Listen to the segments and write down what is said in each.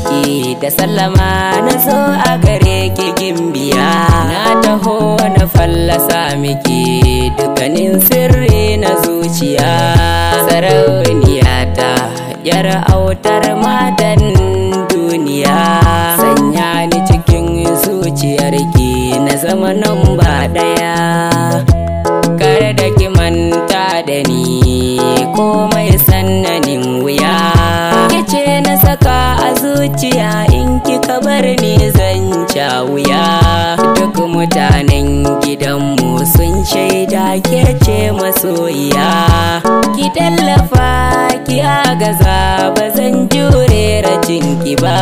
ki da sallama na zo a gare ki gimbiya na taho na fallasa miki dukkanin sirri na zuciya sarauniya ta yar autar matan duniya sanya ni cikin zuciyarki na zama nan ba daya kare da ki manta da ni komai sannanin wuya kice na saka a zuciya in kika bar ni zan wuya duk mutanen gidanmu sun shaida ke ce masoyiya ki tallafa ki agaza ba zan jure rajin ki ba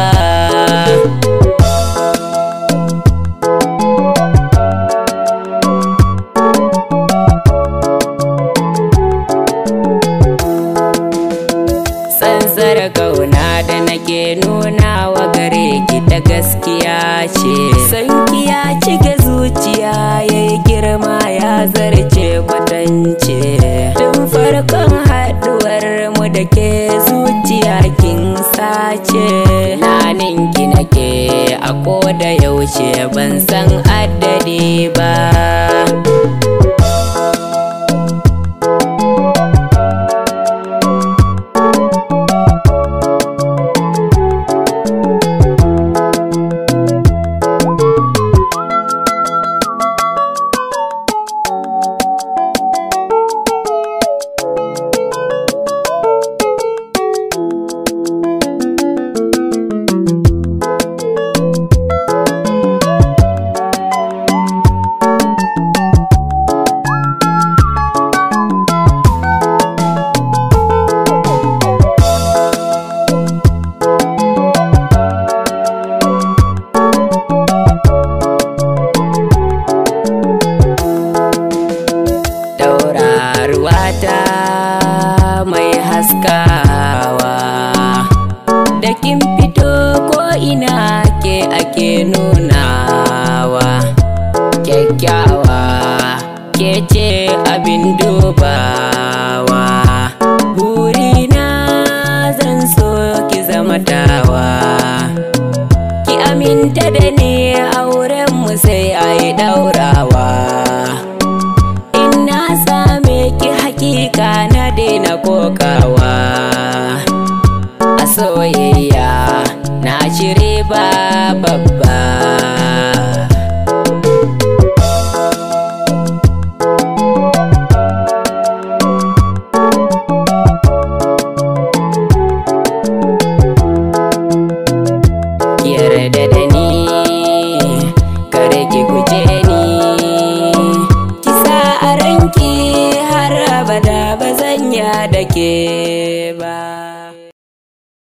tsantsar kauna da nake nuna wa gare ki ta gaskiya ce sanki ya cike zuciya ya yi girma ya zarce kwatance tun farkon haɗuwar mu da ke zuciya kin sace naninki nake a koda yaushe ban san addadi ba tauraruwata mai haskawa da kin fito ko ina ke ake nunawa kyakkyawa ke ce abin dubawa burina zan so ki zama tawa ki aminta da ni auren mu sai a yi daurawa hakika na daina kokawa a soyayya na shiri ba babba yarda da ni kare ki guje ni kisa a ranki har abada ba zan ya da ke ba